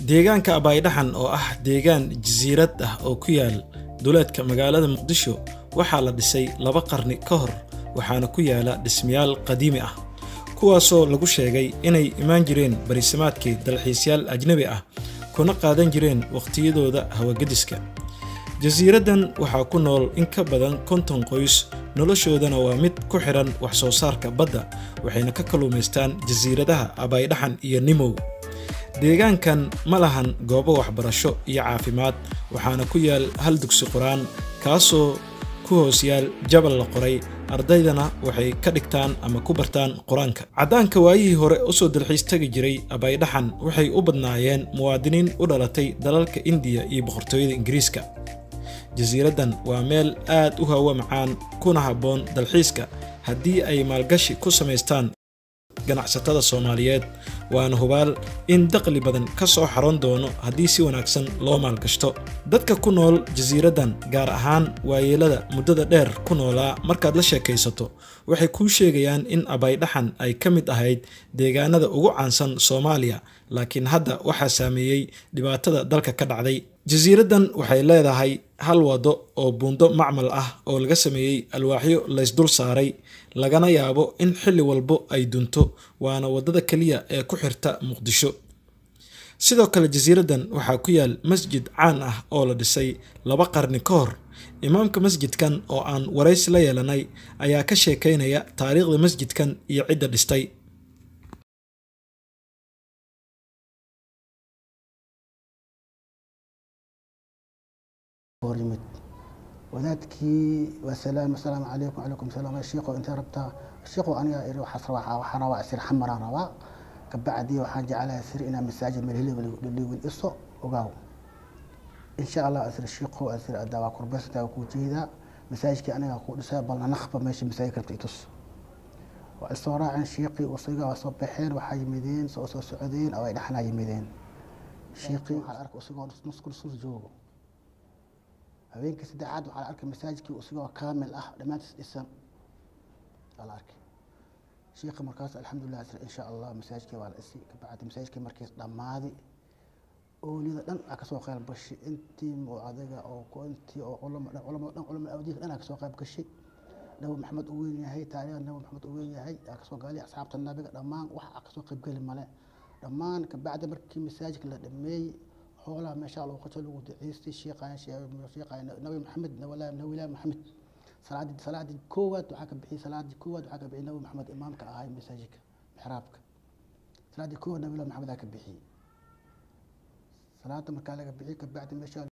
deegaanka abaydhaxan oo ah deegaan jasiirad ah oo ku yaal duleedka magaalada muqdisho waxaa la dhisay laba qarni ka hor waxaana ku yaala dhismayaal qadiimi ah kuwaasoo lagu sheegay inay imaan jireen barisamaadkii dalxiisyaal ajnabi ah kuna qaadan jireen wakhtiyadooda hawagediska jasiiraddan waxaa ku nool in ka badan konton qoys noloshoodana waa mid ku xidhan wax soo saarka badda waxayna ka kalluumaystaan jasiiradaha abaydhaxan iyo nimow deegaankan ma lahan goobo waxbarasho iyo caafimaad waxaana ku yaal hal dugsi qur-aan kaasoo ku hoos yaal jabal la qoray ardaydana waxay ka dhigtaan ama ku bartaan qur-aanka caddaanka waayihii hore usoo dalxiis tegi jiray abaydhaxan waxay u badnaayeen muwaadiniin u dhalatay dalalka indiya iyo boqortooyada ingiriiska jasiiraddan waa meel aad u hawo macaan kuna habboon dalxiiska haddii ay maalgashi ku samaystaan ganacsatada soomaaliyeed waana hubaal in daqli badan ka soo xaroon doono haddii si wanaagsan loo maalgashto dadka ku nool jasiiraddan gaar ahaan waayeelada muddada dheer ku noolaa markaad la sheekaysato waxay kuu sheegayaan in abaydhaxan ay ka mid ahayd deegaanada ugu caansan soomaaliya laakiin hadda waxaa saameeyey dhibaatada dalka ka dhacday jasiiraddan waxay leedahay hal waddo oo buundo macmal ah oo laga sameeyey alwaaxyo laysdul saaray lagana yaabo in xilli walbo ay dunto waana waddada keliya ee ku xirta muqdisho sidoo kale jasiiraddan waxaa ku yaal masjid caan ah oo la dhisay laba qarni ka hor imaamka masjidkan oo aan waraysi la yeelanay ayaa ka sheekaynaya taariikhda masjidkan iyo cidda dhistay yimid wadaadkii wasalaam asalaamu calaykum calaykum salaam shiiqo intee rabtaa shiiqo aniga iri waxaas rabaa waxaan rabaa sir xamaraan rabaa kabacdii waxaan jeclahay sir inaa masaajid meel hilib dhigin iso ogaaw insha allah asir shiiqo asir adaa waa kurbaysantaa waa kuu jeedaa masaajidkii aniga kuu dhisay balna naqba meesha masaajid rabta itus waa isoo raaceen shiiqii usiga waa soo baxeen waxaa yimideen soo soo socdeen oo ay dhexnaa yimideen shiiqii waxaa arka usigoo nusku nusku joogo habeenkii saddexaad waxaa la arkay masaajidkii isigoo kaamil ah dhammaantiis dhisan waa la arkay shiikha markaas alxamdulilah sir insha allah masaajidkii waa la dhisi kabacdi masaajidkii markiis dhammaaday ooliyada dhan aa kasoo qayb gashay intii oo adiga oo intii oo culamo dhan culamo dhan culamo awdiinka dhan aa kasoo qayb gashay nabi maxamed uu weyn yahay taariikhda nabi maxamed uu weyn yahay aa kasoo gaalay asxaabta nabiga dhammaan wax aa kasoo qayb geli male dhammaan kabacdi markii masaajidka la dhameeyey xoolaha meesha lagu qato lagu duceystay sheekhaan sheekhaan nabi maxamed nawala nawila maxamed salaadii salaadii koowaad waxaa ka bixiyay salaadii koowaad waxaa ka bixiyay nabi maxamed imaamka ahaa masaajidka mixraabka salaadii koowaad nabi maxamed aa ka bixiyay salaada markaa laga bixiyay kabacdi meesha